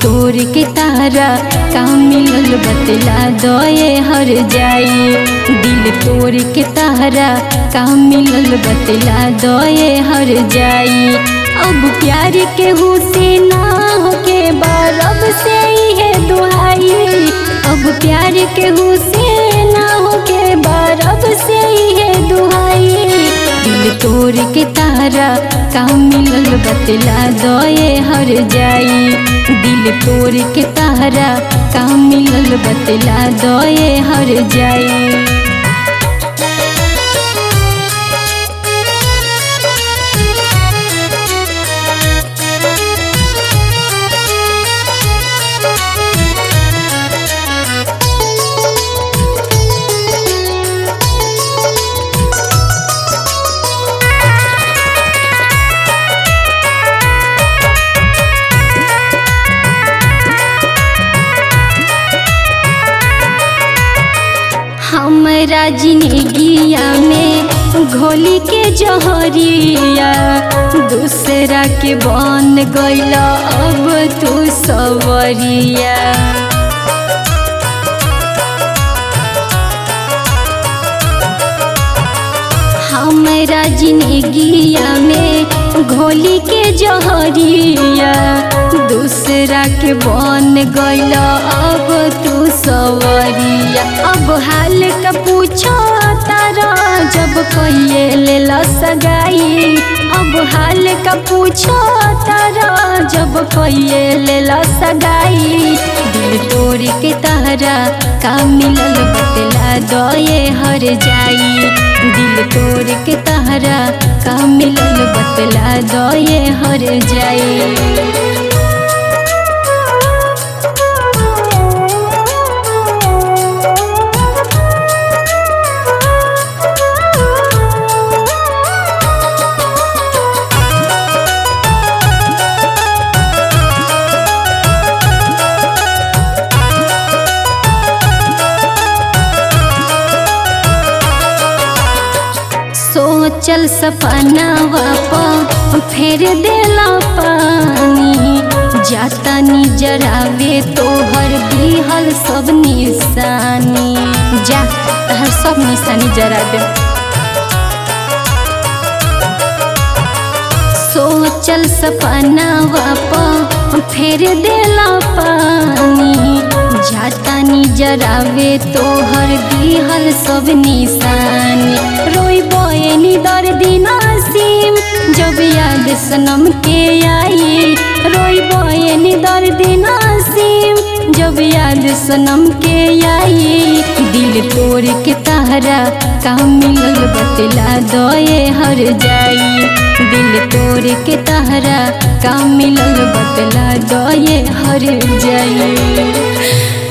तोड़ के तारा का मिलल बतला दये हर जाई दिल तोड़ के तारा का मिलल बतला दये हर जाई अब प्यार के हुसे ना होके बारब से है दुहाई अब प्यार के हुसे ना होके बारब से है दुहाई दिल तोड़ के तारा का मिलल बतला दये हर जाई दिल तोड़ के तारा का मिलल बतला दये हर जाई हमरा जिंदगिया में घोली के जहरिया दूसरा के बन गईला अब तू सवरिया हमरा जिंदगिया में घोली के जहरिया दूसरा के बन गईला अब तू सवरिया अब हाल का पूछो तारा जब कहिए ले सगाई अब हाल का पूछो तारा जब कहिए ले सगाई दिल तोड़ के तारा का मिलल बतला दये हर जाई दिल तोड़ के तारा का मिलल बतला दये हर जाई सोचल सपना वापा फेर देला पानी जाता नी जरावे तोहर दिहल सब निशानी जा तहर सब निशानी जरा दे सोचल सपना वापा फेर देला पानी जाता नी जरावे तोहर दिहल सब निशानी रोई बोएनी दर्दी नासिम जब याद सनम के आई रोई बोएनी दर्दी नासिम जब याद सनम के आई दिल तोड़ के तारा का मिलल बतला दये हर जाई दिल तोड़ के तारा का मिलल बतला दये हर जाई